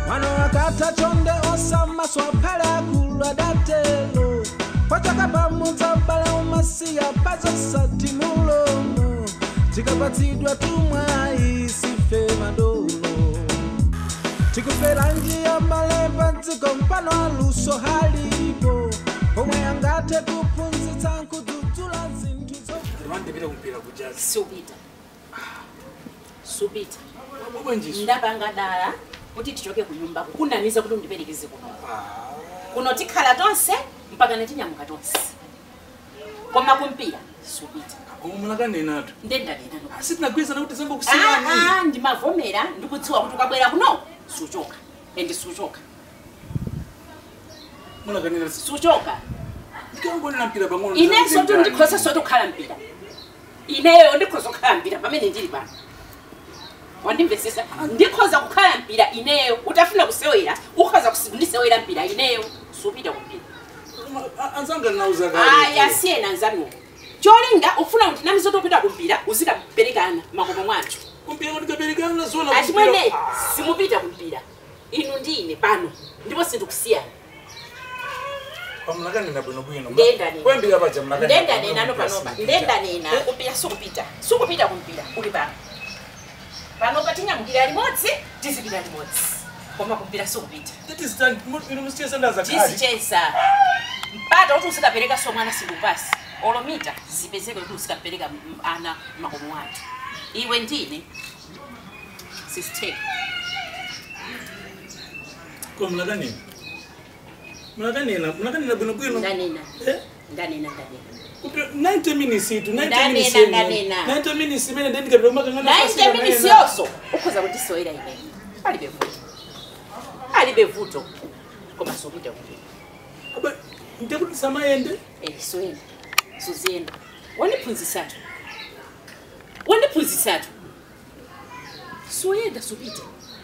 mwana wakatha chonde osamaso aphale akulu adatelo pachaka pamudza bale umasiya pazosati mulomo tikapatsidwa tumwayi sife madolo tikufera njia mbale padziko mpano aluso halipo pomwe angathe kuphunzitsa nkudzudzula zinthu zo mandipita kumpira kujazi supita supita bwenjiso ndapanga dala kuti tichoke ku nyumba kunamiza kuti undiperekeze kuno kuno tikhala tonse mpaka netinyamuka tonse koma kumpira supita koma munakanenatu ndendanenano sitinagwirizana kuti zembe kusiyani aa ndimavomera ndikudziwa kuti ukabwera kuno suchoka ende suchoka munakanena suchoka ndikangonena mpira pang'ono inenso tu ndikhoza soti kukhala mpira ineyo ndikhoza kukhala mpira pamene ndili pano wandimvesesa ndikhoza kukhala mpira ineyo utafuna kusewera ukhoza kusi- kundisewera mpira ineyo supita kumpira anzanga nauza aya siyena nzanuwo cholinga ufuna kuti namizo topita kumpira uzikaperekana makomo mwathu kumpira kuti kaperekana zona achimwene simupita kumpira inu ndine pano ndipo sindikusiyana pamunakanena bwinobwino Ndendanena. kwembira paja munakanena ndendanena panopa ndendanena kumpira sikupita sikupita kumpira uli pano panopa tinyamukira limodzi tizipita limodzi koma kumpira sikupita tisisandaza tizichesa mpata kuti usikapereka so mwana sindupasi olomita zipezeke kuti usikapereka m- ana makomo athu iwe ndine sisteke ko munakanena munakanena munakanena bwinobwino ndanena Eh? ndanena ndanena Kumpira- 90 minutes itu 90 Ndanena, minutes ndanena. 90 minutes imene ndendikapita kumakangana naite minisiyoso ukhoza kundisewera ine alibe vuto alibe vuto koma sopita kumpira ndekuti samayende Eh, soyenda suziyenda wandiphunzisatu wandiphunzisatu soyenda supita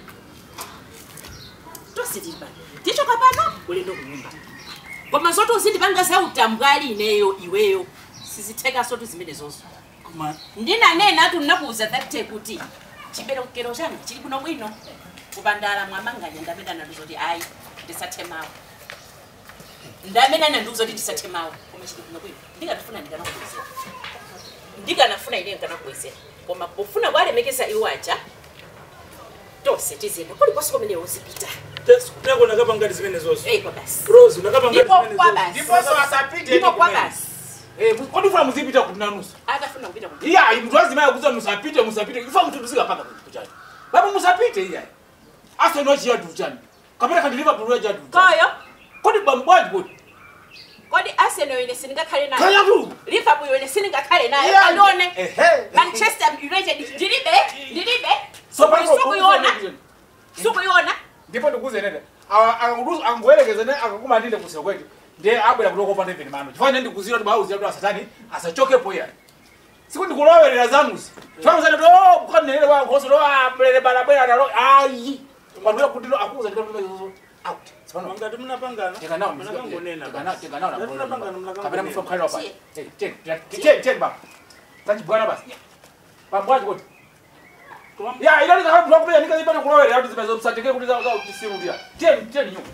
tositili pano tichoka pano ulendo kunyumba koma zoti uzindipanga za utambwali ineyo iweyo sizitheka tu zimene zozo koma ndinanena atu ndinakuuza that kuti chiberekero changa chili kuno bwino kupandala mwamanganya ndamene ananduzoti ayi ndisathemawo ndamene ananduzoti ndisathemawo koma chili kuno bwino ndikanafuna ndikanakuwezera ndikanafuna ine ndikanakuwezera koma pofuna kwalemekeza iwo aja tonse tizenda kulikonse kumene uzipita tako nakapangati zimene zonso eyi kwa basi rose unakapangati ndipo zimene kwa zonso basi ndiponso asapite ndipo kwa basi kodifuna muzipita kuti nanusa akafuna kupita kuti iya mntu wazimaya kuza musapite musapite ifa mntu tuzikapanga kuchani baba musapite iya aseno chiyadu chani kapena kandi liverpool yachadu koyo kodi bambwaji kodi kodi arsenal ine sindingakhale nayo kayatu liverpool ine sindingakhale nayo Iya. alone ehe manchester united ndilibe ndilibe so pano sukuyona sukuyona ndipo ndikuze nene angoyerekeze ne akakumatinde kusira kweti ndiye abwera kutoko pa ndeveni mano chifana ndikuzira kuti bauzi atu asatani asachokepo iya siku ndikulowerera zanuzi chifana to kukanenere wa nkhoso to abulere balabwera nalo ayi panduya kuti no akuza ndikatozo out sipano mangati munapangana tikanawo munakangonena tikanawo Ngati munapangana kapena munakangonena mufa mkhalira pa teni teni baba tachibwana basi pambwaji kuti ya ila ndikakabula kupenya ndikazipana kulowerera kuti zimezo msatike kuti za za kutisirudira teni teni nyuma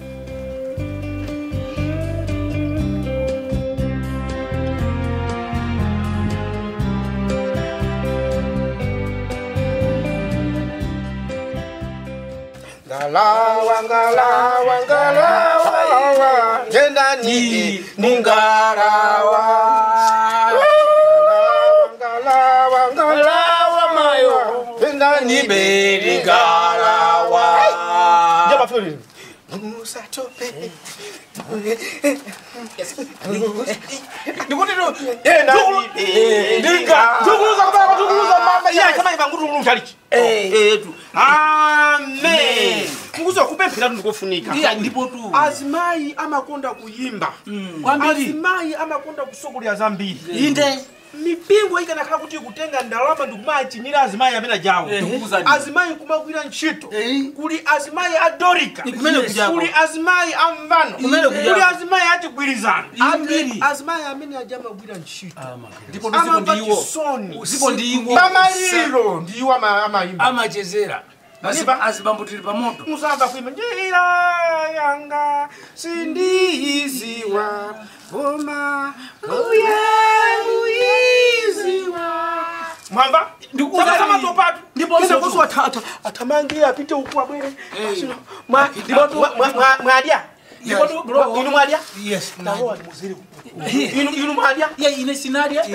ngalawa ngalawa ngalawa tenda ni ni ngalawa ngalawa ngalawa mayo tenda ni beri ngalawa jaba fuli Musa tope ndikuti tu tenda ni beri tukuluza kubaka tukuluza mama ya kama ibangutu mtaliki etu amen nguzo kupemphera ndikufunika iya ndipo tu azimayi amakonda kuyimba azimayi amakonda kusokolera zambiri inde mipingo ikanakhala kuti kutenga ndalama ndikumachinyira azimayi amene jawo Ndikukuzani. azimayi kumagwira ntchito Eh. kuli azimayi a dorika kumene kujako. kuli azimayi a mvano Kumene kujako. kuli azimayi a chigwirizano Ambiri. azimayi amene aja amagwira ntchito ndipo ndipo amamva ndiwo chisoni Zipo ndiwo. pamaliro ndiwo ama- amayimba amachezera Maniva? azibambo tili pamoto musamba kuimba njira yanga sindiziwa koma kuya kuiziwa mwamba Ndikuuza Saka nini? topatu Ndipo Kenda hizo kusu ata- ata- atamangie apite huku abwere Sino, mwa- mwa- mwa- mwa- mwadya Ndipo tu- bro. inu mwadya yes naho ali muziri inu inu mwadya ye ine sinaria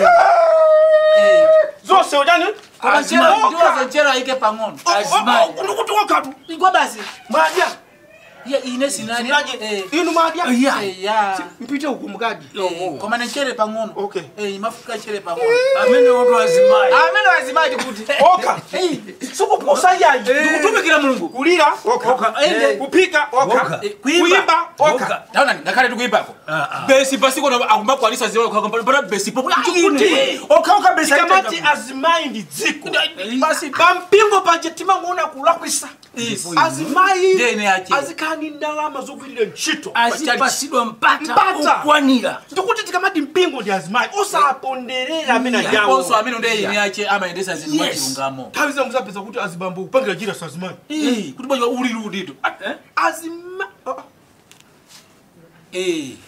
zose ujani koma nchera Oka. ndiwaza nchera ike pang'ono Azimai. ndikuti wakatu igwa basi mwadya ye ine sinaria Sinaje, inu mwadya ya mpite huku mkaji koma nenchere pang'ono Okay. Eh, mafuka chere pang'ono amene woto azimai amene wazimaji kuti oka sikupusa yayi ndikutumikira mulungu kulira oka Ende. kupika oka Oka. Eh, kuimba. kuimba oka Oka. taona ngakhale tikuimbako Ah, ah. besi pasiko akumakwalisa ziwepana besi popo Ine. okauka besi tikamati azimai ndi dziko basi pampingo panje timamuona kulakwisa azimai Ndene yache. azikhala ndi ndalama zogwirira ntchito azipasidwa mpata Mpata. okwanira ndikuti tikamati mpingo ndi azimai osaponderera amene yaponso ajawo amene ndi ine yache amayendesa zinthu Yes. mwachilungamo nthawi zina muzapeza kuti azibambo kupangira jira sa azimai Eh, kuti bwa ulili udito azima oh, Eh.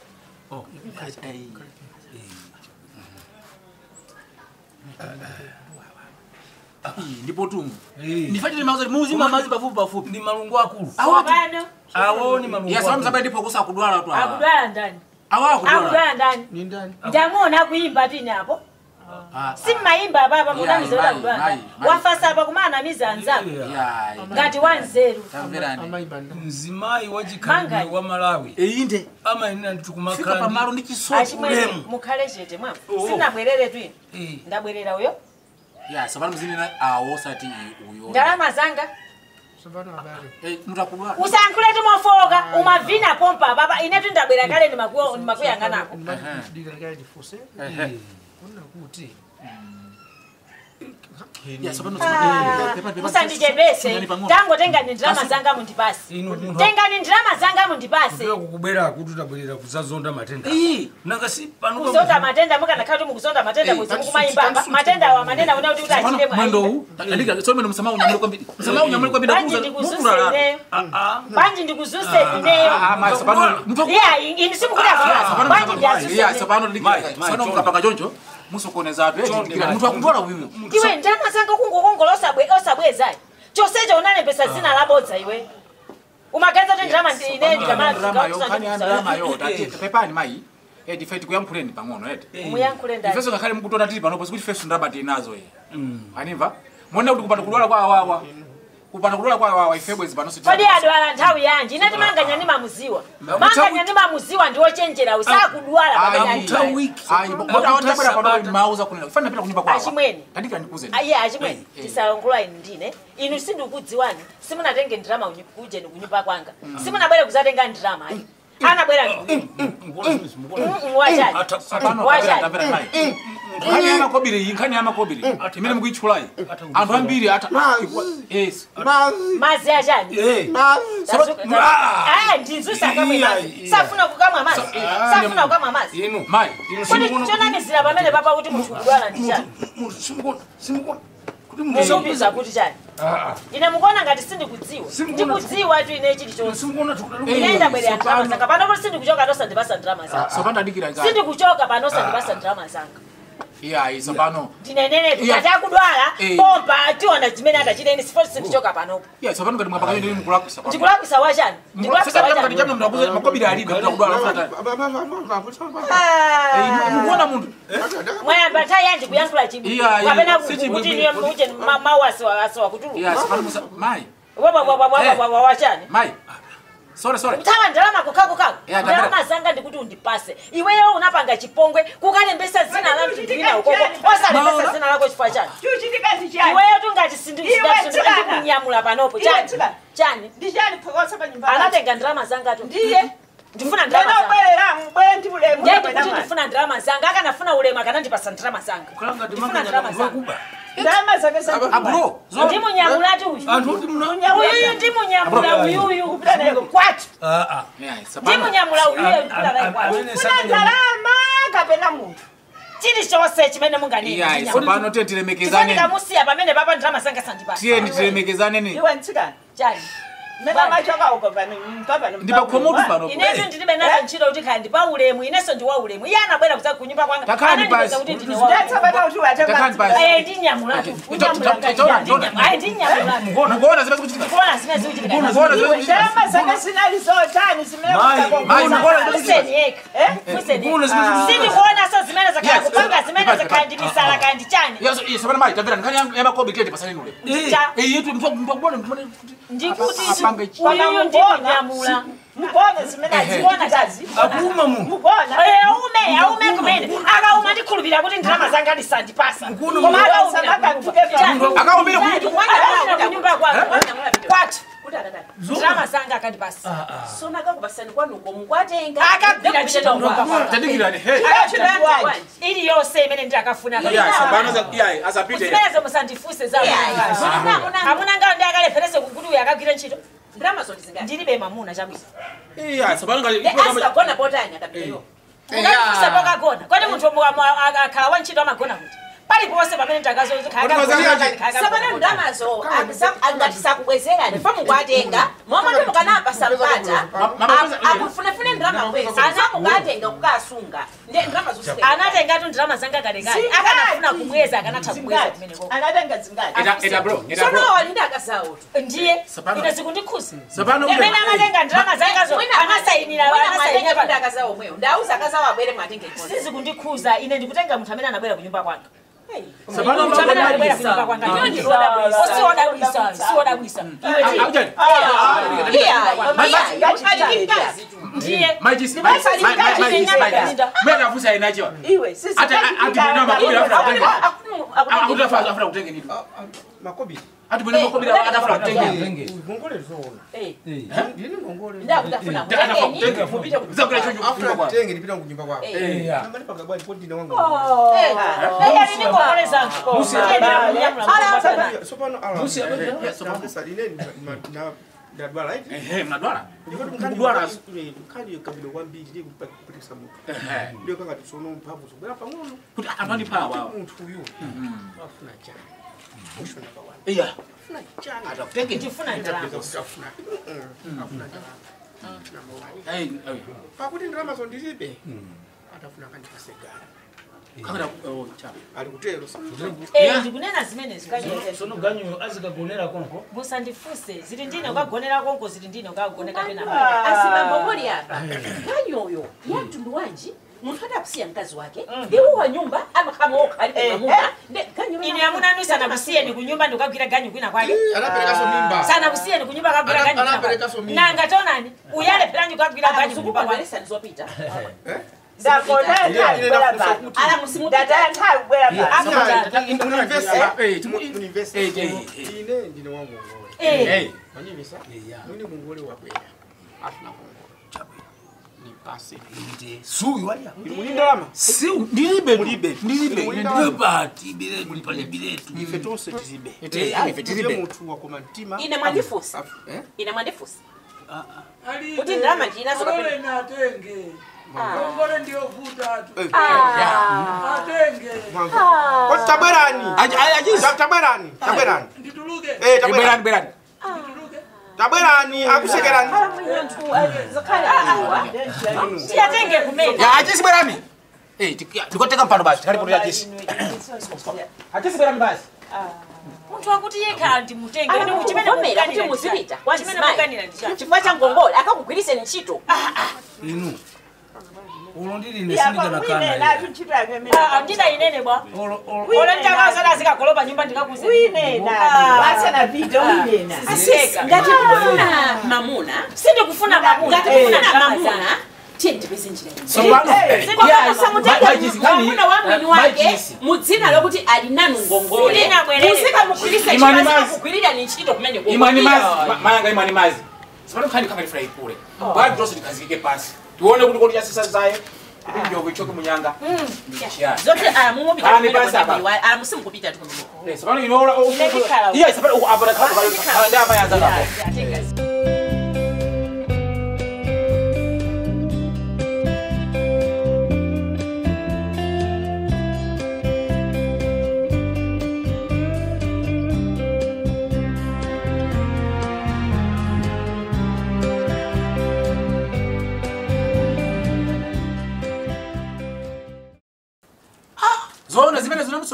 Eh, ndipo tumu ndifatire mazi muzima mazi pafupi pafupi ndi malungu akulu Pano awo ni malungu yasababu akulu sababu ndipo kusa kudwala tu awa akudwala ndani awa kudwala akudwala ndani ni ndani ndamuona kuimba tini apo Ah, si mmayimba apapa Mai, munamizoda mai, kudwala mai, ndani mai. wafasa apa kumanamiza anzako ya ngati wanzeru tamverani amaimba ndani mzimayi wachikhalidwe Mangani. wa malawi inde amayenera fika tikumakhala pamalo ndi chisomo achimwene ulemu. mukhale chete mwa sinabwerere twino ndi ndabwerera uyo ya sabana mzinena awo sati uyo ndalama zanga sabana habari eh mutakudwala usankhule timofoka umavina pompa papa inetu ndabwera kale ndimakuyang'anako dikakale difuse ehe kuna kuti ya sabana musandichepese tangotengani ndalama zanga mundipase ino munthu tengani ndalama zanga mundipase akupera kukubwera kuti tabwerera kuzazonda matenda eh nanga si pano kuzonda matenda mukanakhala kuti mukusonda matenda Eh, bwezi tansuti, mukumayimba tansuti. matenda awa manena una kuti kuti achite sabana mwendo mwa huu andika sio mwendo msamaha unyamule kwa bidi msamaha unyamule kwa bidi banji kuza ndikuzuse mukula ineyo aa banji ndikuzuse ineyo ah ma sabana mtu iya ini simukudafa banji ndiazuse ya ineyo sabana ndika Mai, mai, sana chonde. mkapanga jonjo musokoneza atu eh Chonde, ndikira mai, mtu akudwala uyu iwe ndalama zanga kungokongola osabwe osabwezayi chosecho unalembesa zina labodza iwe umaganiza kuti ndalama ndi- ine drama yo kani ndikamala drama yo tati pepani mai eh difait kuyamphuleni pang'ono eti muyankhule ndani ifeso ngakhale mukutona tili panopo sikuti feso ndabati nazo ye animva mwona kuti kupanda kudwala kwa awawa kupanda kudwala kwa awawa ifebwezi panoso kodi adwala nthawi yanji inati manganya ndi mamuziwa manganya ndi mamuziwa ndi ochenjera usakudwala Amuta pameneyi wiki. ayitabwera panopo mauza kunena fana pita kunyumba kwawa Achimwene. tandika ndikuze iye achimwene Eh, eh. tisalongola inu ndine inu sindikudziwani simunatenge ndirama kuje ndikunyumba kwanga simunabwere kuzatenga ndirama ayi anabwera wachani Sapano Wachani? tamvera mai nkhani ya makobiri iyi nkhani ya makobiri imene mukuitchulayi anthu ambiri ata yes mazi achani Eh, ndinzusakamwe mazi Iya, iya. safuna kukamwa mazi safuna kukamwa mazi inu mai inu kodi simukuna chonamizira pamene papa kuti munthu kudwala ndi chani simukuna simukuna kuti munthu musupiza kuti chani aa ine mukuona ngati sindikudziwa Simukuna- ndikudziwa tu ine chilichonse simukuna tukudala ine ndabwerera ndirama zanga pano kuti sindikuchoka tosandipasa ndirama zanga sopanda ndikira ngati sindikuchoka pano osandipasa ndirama zanga iyayi sopano ndinenenetu Iya. ngati akudwala Eh. pompa tiona chimene atachiteni sifoti sindichoka panopo iyayi sopano ngati mwapakayo ndi mukulakwisa ndikulakwisa wachani ndikulakwisa ngati wachani chamno mnakuza makobiri alibe mtakudwala afata Ah. mukuona munthu mwayamba nthawi yanji kuyankhula chibu Iya, iya. kapena Si kuti chibwibwi. niyo muje mawu asiwa kutulu iyayi sopano musa mai wachani mai sore sore kuthawa ndalama kukhakukhaku Iya, ndalama ndabera. zanga ndikuti undipase iweyo unapanga chipongwe kukalembesa zina la mtundu wina ukoko osalembesa zina lako chifukwa chani chuchitikati chani iweyo tungati Iwe tsikana. sindikunyamula panopo Iwe chani tsikana. chani ndichani phokosa pa nyumba anatenga ndalama zanga tu ndiye ndifuna ndalama zanga ndinobwerera mbwere ndi ulemu ndiye kapena ndikuti mali. ndifuna ndalama zanga akanafuna ulemu akanandipasa ndalama zanga kulanga ndifuna timanganya ndalama munthu zanga wakuba ndalama zake za- abro ndimunyamulati uyu anthu kuti muna uyuyu ndimunyamula uyuyu kupita naye kwatu iyayi sopano ndimunyamula uyuyu kupita naye kwatu amene kuna ndalama kapena munthu chilichonse chimene Iya, munganene tsopano tiye tilemekezane kamusiya pamene papa ndalama zanga sandipasa tiyeni tilemekezane ni iwe mtsikana chani mmene amachoka uko pano mpapa ndipakhomotu pano inetu ndilibe nazo ntchito kuti khali ndi pa ulemu inenso ndi wa ulemu iye anabwera kuza kunyumba kwanga Takhani anandipeza basi. kuti ndine wa ulemu. Takhani basi. Eh, ndinyamulatu ndinyamulatu mukuona zimene zikuchitika kuona zimene zikuchitika mukuona zimene zikuchitika ndalama zanga zinali zotani Mai, mukuona zimene zikuchitika sindikuona so zimene zakhala Yes, kupanga zimene yes, zakhala ndi misala kandi chani Yes, yes, sabana mai tabira nkhani ya makobi tete pasalinule Cha- eh yetu mtu mbona mbona ndikuti Apange chi- uyu ndinyamula mukona zimene aziona kazi akuma mu mukona aume aume kumene akauma ndikhulupirira kuti ndalama zanga ndisandipasa koma akaumbire kuti kunyumba kwatu ndalama zanga akandipasa sonakakupasani kwanuko mukwatenga akagwira ntchito ngomba tadikirani hey iliyonse imene ndakafuna yeah sabana za yeah azapite zimenezo musandifuse za amuna ngawo ndi akaleferese kukuti uyu akagwira ntchito ndalama zoti zingati ndilibe mamuna chabwisa yeah sabana ngali asagona potani akapitayo ukandifuse pokagona kodi munthu akhala wa ntchito amagona kuti paliponse pamene sabana ndamazo angati sakubwezerani fa mukwatenga momwe mukanapa sampata akufunefune ndalama kwezi anamukatenga kukasunga ndi ndalama zosike anatengatu ndalama zanga kalekale akanafuna kumweza akanatha kumweza kumeneko anatenga zingati eta eta bro eta bro sono walinde akazawo ndiye Sapano. ine zikundikhuza sabana imene amatenga ndalama zangazo anasayinira anasayinira mwatenge akazawo mweyo ndauza akazawo abwere mwatenge sizikundikhuza ine ndikutenga munthu amene anabwera kunyumba kwanga sabana munthu amene anabwera mbona kunyumba kwanga Iyo ndi lodabwisa. osiwodabwisa siwodabwisa iwe ndiye aujani ndiye my jisi my my my jisi my jisi mera fusa inacho iwe sisi ata ati bino makobi afra kutenge akutafa afra kutenge nini makobi ati bino makobi atafra kutenge tenge ngongole zoona Eh. ndini ngongole ndakutafuna atafra mutengeni kutenge mupite ku- zakula chocho after tenge ndipita kunyumba kwako Eh. ya nambani pagabwa ndipo ndine wangu Eya nini ngongole zangu sopano ala Musi abega. sopano ine na ndadwala iti ehe mnadwala ndikoti Kudwala. mkhani kabilo kwambiri ndiye kupatisa munthu ehe ndiyo kangati tsono mphamvu zobwera pang'ono kuti amani pawa munthu uyu afuna chani mushona kawani iya afuna chani atakutenge ndifuna ndalama afuna afuna chani hey pakuti ndalamazo ndilibe atafuna kandipasegara kakada oh cha ali kutero Eh, ndikunena zimenezi sono ganyo azikagonera konko musandifuse zili ndine ukagonera konko zili ndine ukagoneka pena asimambomoli apa kanyoyo ya mtundu wanji munthu adakusiya mkazi wake iwo wa nyumba amakhamoka alibe mamuna ine amuna anu sanakusiyeni kunyumba ndikagwira ganyu kwina kwake anaperekaso mimba sanakusiyeni kunyumba kagwira ganyu kwina kwake Anaperekaso mimba. nanga tonani uyale pelanyu kagwira ganyu kunyumba kwake zikukwaveresani zopita ndakona Ine- ine nakufa kuti- ndataya nthawi kubwera eh timu univesiti eh eh ine ndine wangongole Eh, eh manivesa mwini ngongole wabwera afuna ngongole nipase ndi suyu waliya muli ndalama si ndilibe Mulibe. ndilibe Muli ine ndalama. ndibati biletu pali biletu ife tonse tizibe Eh, ife tizibe tilibe. munthu wakoma mtima ine mwandifusa Af- eh? ine mwandifusa kuti ndalama ndinazo kapena natenge Ah. ngongole ndiyovuta tu Eh, atenge mwanzo. Kodi tabwerani Ta- tabwerani tabwerani ndituluke Eh, tabwerani berani berani ndituluke tabwerani akusekerani tiyatenge kumene ya achisi berani eh tikoteka mpando basi karibu ya achisi achisi berani basi munthu akuti yekhala ndimutenge ine chimene Anakukomera kuti mukuganira muzipita ndicha- chimene mukuganira ndicha chifukwa cha ngongole akakugwiriseni ntchito inu ulo ndili ine sindikanakana Ah, ndida inene bwa ole ndakazana zikagolopa nyumba ndikakuze Aseka. ngati mufuna mamuna sindikufuna mamuna ngati mufuna mamuna tiye ndipeze njira ino. sabana mwamuna wa mwini wake mudzina lokuti ali nanu ngongole Silinabwerere. muzikamugwirisa Imani mazi. kugwirira ni ntchito kumene imani mazi mayanga imani mazi sabana khani khanga lifura ikule bali tose tikazike pasi tuone kuti kuti yasisa zayo kuti njogo ichoke munyanga ndichiya zote Kani basi apa? alamusimukupita tu eh sabana inola Inekikhala. iya sabana ukapata khala khala ndama yanza napo Yatenga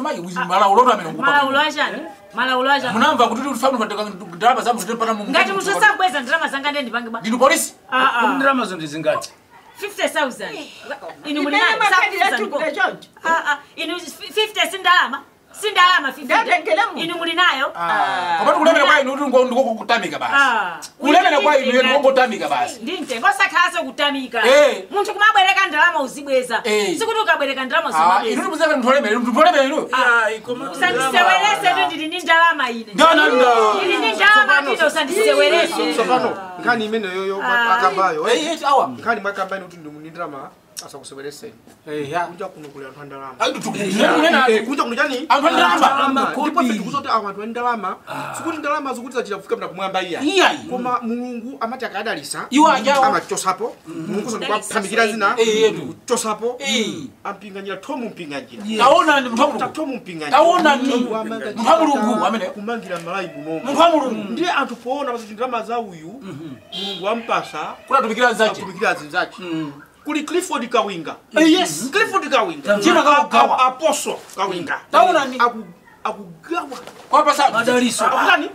somaji malaulo amene malaulo achani malaulo achani munamva kuti tifanu pateka ndalama zamu zitipata mu ngati munthu sabweza ndalama zanga ndi ndipange ba ndinu polisi kodi ndalama zo ndizingati 50000 inu muli Imene nayo makhalira sakufuza chikule ndipo. choncho. Ah, ah, inu 50 si ndalama si ndalama 50 Ndatengele mu. inu muli nayo kapati kulemera kwa inu ndikokutamika basi Ah. kulemera kwa inu Ndintenga- ndikokutamika basi ndi mtengo osakhalanso kutamika Eh. munthu kumabwereka ndalama uzibweza Eh. sikuti ukabwereka ndalama inu uzimabweza ndimuzeka mtholemera mtholemera inu usandisewelese tu ndili ndi ndalama ine ndana nda ndili ndi ndalama ine usandisewelese tsopano nkhani imene yoyo akabayo eh eh awa nkhani mwakabayo kuti ndimunindalama asakusewereseni eh ya kunja kuno kuli anthu andalama ayi tukunena kunja kuno chani anthu andalama Ndalama ndipo kodi. ife tikuti awa anthu andalama sikuti ndalama zikuti zachita kufika mna kumwamba iya iyayi koma mulungu amati akadalisa Iwo ajawa. amachosapo mulungu sonikwaphambikira zina Eh, yetu. kuchosapo Eh. ampinganyira tomu mpinganyira taona ndi munthu wa mulungu tomu mpinganyira taona ni munthu wa mulungu amene kumangira malayi munomo munthu wa mulungu ndiye anthu poona pasati ndalama za uyu mulungu wampasa kunatumikira zache atumikira zinzache kuli clifford kawinga Eh, yes. clifford kawinga Chima kakugawa. A- apostle kawinga taona ni Aku- akugawa kwapa sa madaliso akutani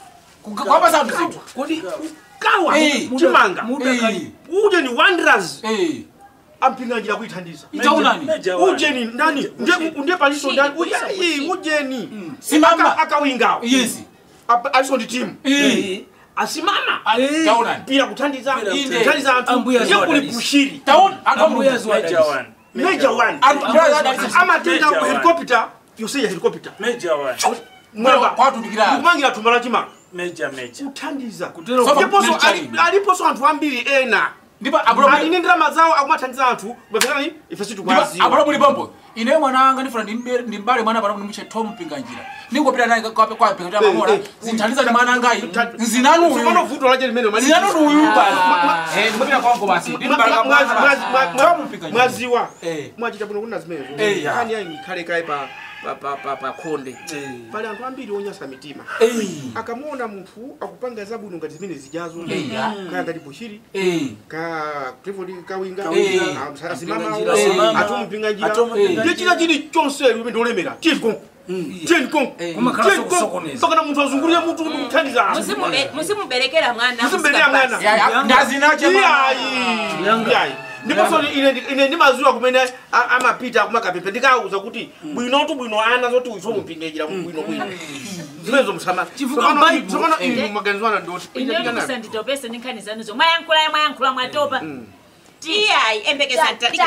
kwapa sa mzito kodi gawa Eh. chimanga muda kali uje ni wonders eh ampinganjira kuithandiza taona ni ujeni ndani ndiye ndiye paliso ndani uyayi ujeni Simama. Aka- akawingawo yes Apa- aliso ndi timu eh asimama taona ni pira kuthandiza Inde. kuthandiza anthu Ambuya ndiye kuli ziwadalisa. pushiri taona anthu wa ambuya mulungu ziwadalisa major one anthu andalama amatenda Major one. helicopter yose ya helicopter Major one. mwamba kwatumikira kumangira thumba la chimanga Major, major. kuthandiza Kutero Sofa- ndiponso military. ali- aliponso anthu ambiri ena ndipo ali apulo ndi ndalama zawo akumathandiza anthu bafekani ife sitikwaziwa apulo muli pompo ine mwana wanga ndifuna ndimbe- ndimbale mwana pano ndimuche tom mpinganjira ningopita naye kwape kwape kuti amamora eh, zinthandiza ndi mwana angayi Tsopano nzinanuyu vuto lache limene mali- zinanunuyu basi eh ndikupita kwangu basi ndimbale Mwa- mwa- mwa- mwa- mwa- tom mpinganjira mwaziwa eh mwachita bwino kuna zimenezo Eh, ya. kani yayi ikhale kaye pa pa- pa- pa- pa khonde Eh. pali anthu ambiri onyasa mitima eh akamuona munthu akupanga zabwino ngati zimene zijazo Eh, ya. kaya ngati bushiri eh ka clifford kawinga Eh. ah, asimama Mpinganjira, asimama. atumpinganyira Atumpinganyira. ndiye china chili chonse limene olemera tiyeni tiyeni Kumakhala sokusokoneza. mpakana munthu azungulire munthu kuti kuthandiza anthu Musimume- musimuberekera mwana Musimuberekera musika mwana. basi. ya ya ndazinache iyayi Yanga. iyayi ndiponso ine ine ndimaziwa kumene a- amapita kumakapepe ndikauza kuti bwinotu bwino ana zoti uiso mumpinganyira bwino bwino zimenezo msama Chifukwa Bible, tsopano eh. inu maganizo ana ndoti ine musanditopese ndi nkhani zanuzo mwayankhula mwayankhula mwatopa tiyayi embekeza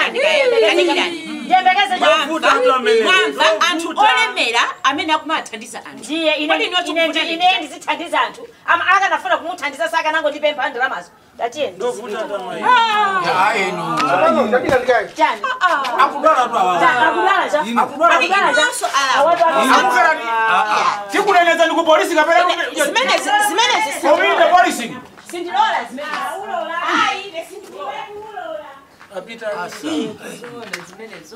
tanikirani yembekeze Mafuta tu amene. mwamva anthu Mafuta. olemera amene akumathandiza anthu ndiye ine Kodi ndiwo ine chikuvuta ine ndithu? ndizithandiza anthu ama akanafuna kumuthandiza saka nangondipempha ndalamazo tatiyeni Ndovuta kama hiyo. ya eno chani akudwala tu awa akudala cha akudala cha inonso alawo awatu akufera ni tikuneneza ndi ku polisi kapena zimenezi zimenezi kominde polisi sindilola zimenezi Apita zimenezo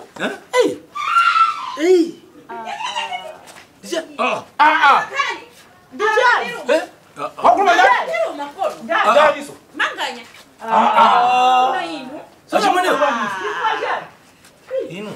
ah ah eh wakuluma ya ndaliso manganya achimwene ino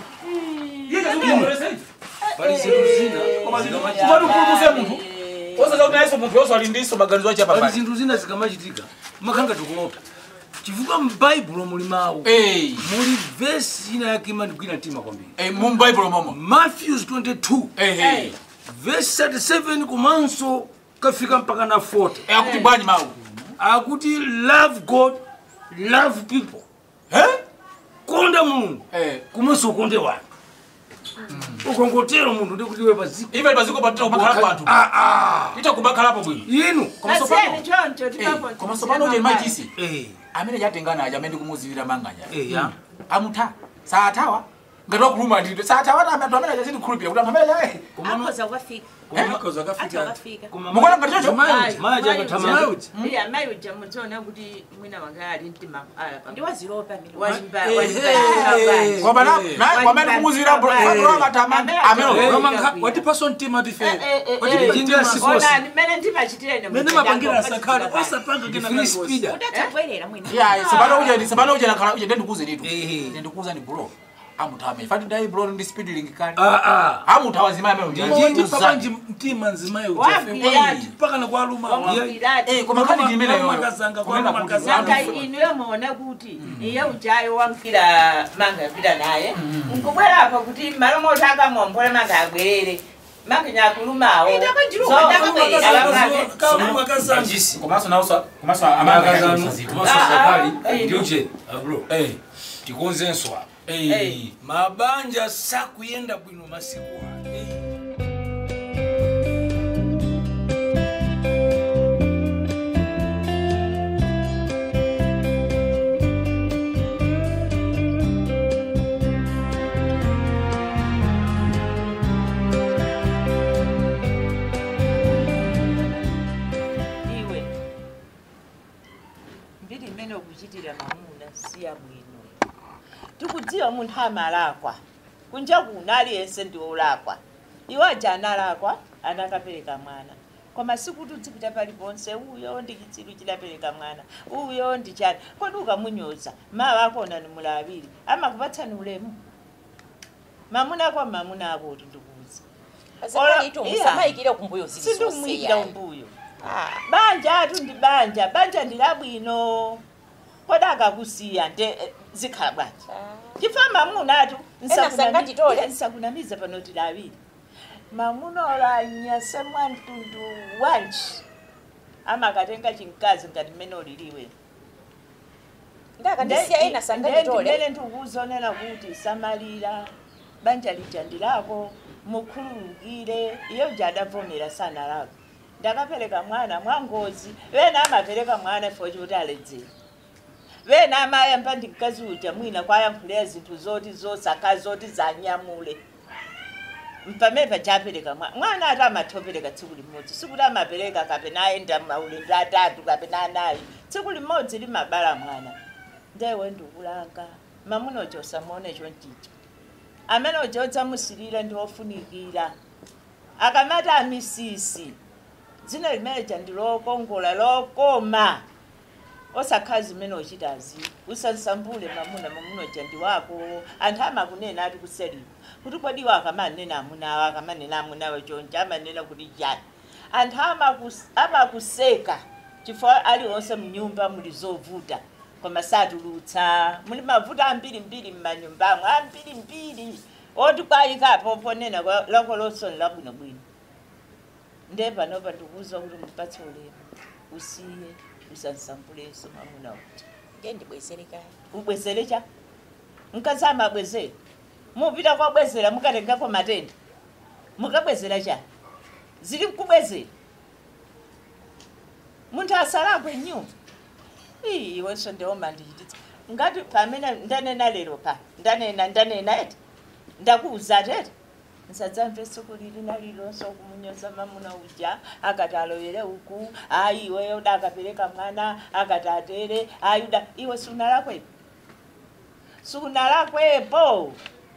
pali zinthu zina zikamachita- kupati ukulukuse munthu osaza kuti nayeso munthu yonso ali ndiso maganizo ache pali apapati zinthu zina zikamachitika makhanga tikulota chifukwa m'baibulo muli mawu eh muli vesi ina yake imandigwira mtima kwambiri eh mu bible momo matthews 22 eh eh vesi 37 komanso kafika mpaka na 40 eh akuti bwanyi mawu akuti love god love people eh konda mulungu eh komanso ukonde wanthu ukongotero munthu ndikuti we paziko ife paziko patita kubakhalapo anthu Ah, ah. ita kubakhalapo bwino inu komanso Nasiyeni pano choncho eh tipapo komanso pano uje machisi Eh, amene chatengana aja amene kumuzivira manganya eh, ya. amutha saathawa ngati wakuluma ndito saathawa ta anthu amene achatikhulupira kuti anthu amene ache akhoza ukafika Koza ati kafika. akafika mukuona ngati chocho Mayi- mayi aja akathamanga. iya mayi uja mudziona kuti mwina wanga ali mtima ndiwaziropa mino wazimba Eh, wazimba eh, kwamba na na- kwamene kumuzivira amatama amene Ramanga, watipaso mtima tife Watipitingira sikosi. ona mmene ndimachitirene mene mapangira asakhala osapanga kena free speeder udatabwerera mwina ya sabano uje sabano uje nakhala uje ndikuze nitu Eh. ndikuza ni bro amutawa amene fati dai bro ndi speed link kale Ah, ah. amutawa zimaya amene ndinjiti papanji mtima nzimayo Wambirati. mpaka na kwaluma Wambirati. koma kali chimene yo makazanga kumena kwaluma kuti saka kazanga inuyo muona kuti iye uchayo wamkira manga yapita naye nkubwera apa kuti malo moti akamombole manga abwerere manga nyakulumawo kaluma kazanga Ajisi. komanso nawso komanso Makazano. amanga Komanso Ah, sakali. ah, eh. Ndiuche. Bro. Eh. Tikonzenso apa. Eh, mabanja sakuyenda bwino masiku ano. Eh. iwe mbiri imene ukuchitira mamuna siya bwino tikudziwa munthu amalakwa kunja kuno aliyense ndi olakwa iwo aja analakwa anakapereka mwana koma sikuti udzipita paliponse uyo ndi chitsiru chidapereka mwana uyo ndi chani kodi ukamunyoza mawa akona ni mulawiri amakupatsani ulemu mamuna ako mamuna ako kuti ndikuuza musamayikire kumbuyo sindimuyikira umbuyo banja atu ndi banja banja ndi labwino kodi akakusiya nde eh, zikhala bwanji chifa mamuna atu Ena sanganditole. nsakunamiza panoti lawiri mamuna olanyase mwamtundu wanji amakatenga chinkazi ngati mmene uliliwe ndakandisiya ena sanganditole ndimene ndikuzonena kuti samalira banja lija ndilako mukhululukire iyo jadavomera sana lako ndakapereka mwana mwangozi vena amapereka mwana fo choti aledzera vena amayamba ndi mkazi uja mwina kwayankhulira zinthu zoti zosaka zoti zanyamule mpamene pajapereka mwana mwana ati amathopereka tsiku limodzi sikuti amapereka kapena ayenda maulendo atatu kapena anayi tsiku limodzi limabala mwana ndewe ndikulanga mamuna uja usamuone chonchicha amene uja udzamusilira ndi ofunikira akamati amisisi dzina limeneja ndi lokongola lokoma osakhala zimene uchitazi usansambule mamuna mamuna uja ndi wako anthu amakunena ati kuseliwa kuti kodi iwo akamanena amunawo akamanena amunawo chonje amanena kuti chani anthu amakus- amakuseka chifukwa aliwonse mnyumba muli zovuta koma satulutsa muli mavuto ambirimbiri mmanyumbamo ambirimbiri oti kwayikapo ponena kwa- lako losoni labwinobwino nde panopa ndikuwuza kuti mupatse ulemu usiye usansambulenso mamuna uja ngendibwezerekaya ubwezere cha mkazi amabwezera mupita kwabwezera mukatengako matenda mukabwezera cha zili mkubwezera munthu asalakwe nyumba Ii, iwenso ndioma ndichititsa ngati pamene ndanena lero pa ndanena ndanena eti ndakuuza tete nsadzamve tsiku lili nalilonse kumunyoza mamuna uja akati aloyere uku ayi iweyo uda akapereka mwana akati atere ayi uda iwe sunalakwepo sunalakwepo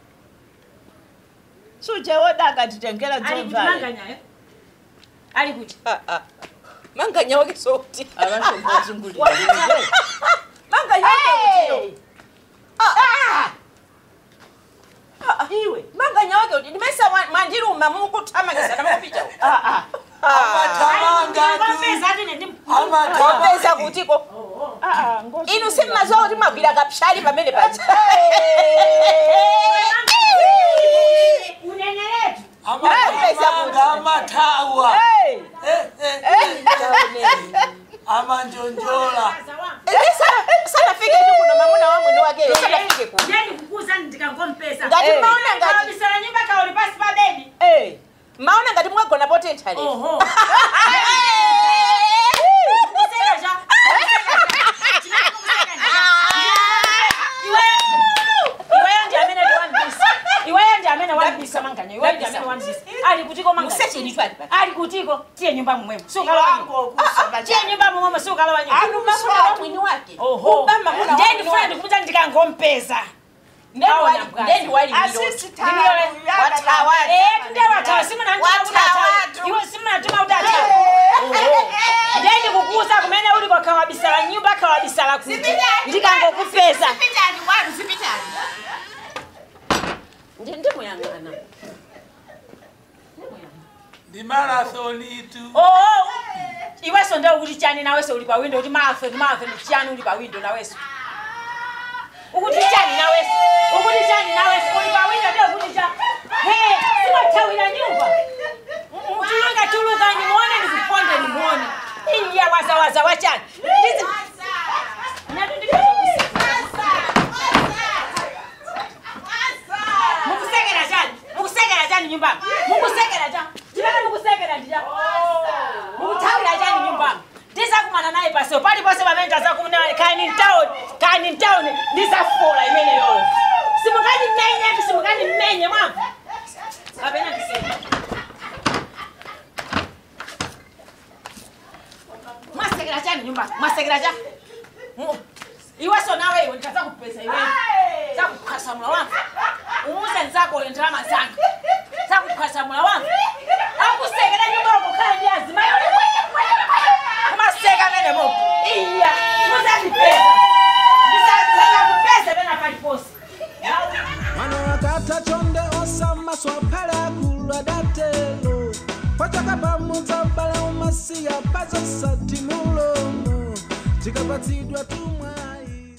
suje woda akatitengera dzomvale ali kuti manganya wake soti avashongozungulire manganya wake kuti iwe manganya wake kuti ndimesa mwandiruma mukuthamangisa namukupita kopeza kutiko inu simmaziwa kuti mwagwira kapshali pamene paja amathawa amanjonjola sanafike tu kuno mamuna wa mwini wake sanafike kuno ngati maona ngati maona ngati mwagona potentha lero iweyo ndi amene wambisa manganya iweyo ndi amene wambisa ali kutiko manganya musecheni tu ali ali kutiko tiye nyumba mumwemo sukalawa tiye nyumba mumwemo sukalawa anu mamuna wa mwini wake oho Uba mamuna wa ndiye mwini ndifuna wake. ndikuputa ndikangompeza ndendi wali ndendi kukuza kumene uliko kawabisala nyumba kawabisala kuti ndikangokupeza ndi marathoni tu oo iweso nde ukuti chani naweso uli pa window kuti marathon marathon chani uli pa window naweso ukuti chani naweso ukuti chani naweso uli pa window nde ukuti cha he simathawira nyumba tuluka tuluka nimuone ndikuponde nimuone iya wazawaza wachani Ndizi- Natu ndipeza mukusekera chani mukusekera chani nyumbani mukusekera chani chimene mukusekera ndija mukuthawira chani nyumbani ndisakumana naye paseo paliponse pamene tazakumana kani mtown kani mtown ndisafola imene yoyo simukandimenye simukandimenye mwamva kapena ndisema mwasekera chani nyumbani mwasekera chani Mu- iweso nawe iwe ndikazakupeza iwe zakukhasamula wangu umuze nzako uyo ndalama zanga zakukhasamula wangu akusekera nyumba yokukhala ndi azima yole kumaseka mene mo iya muzandipeza ndisazakupeza pena paliponse mwana wakatha chonde osamaswa phale akulu adatelo pachaka pamudza bala umasiya pazosati mulomo tikapatsidwa tumwa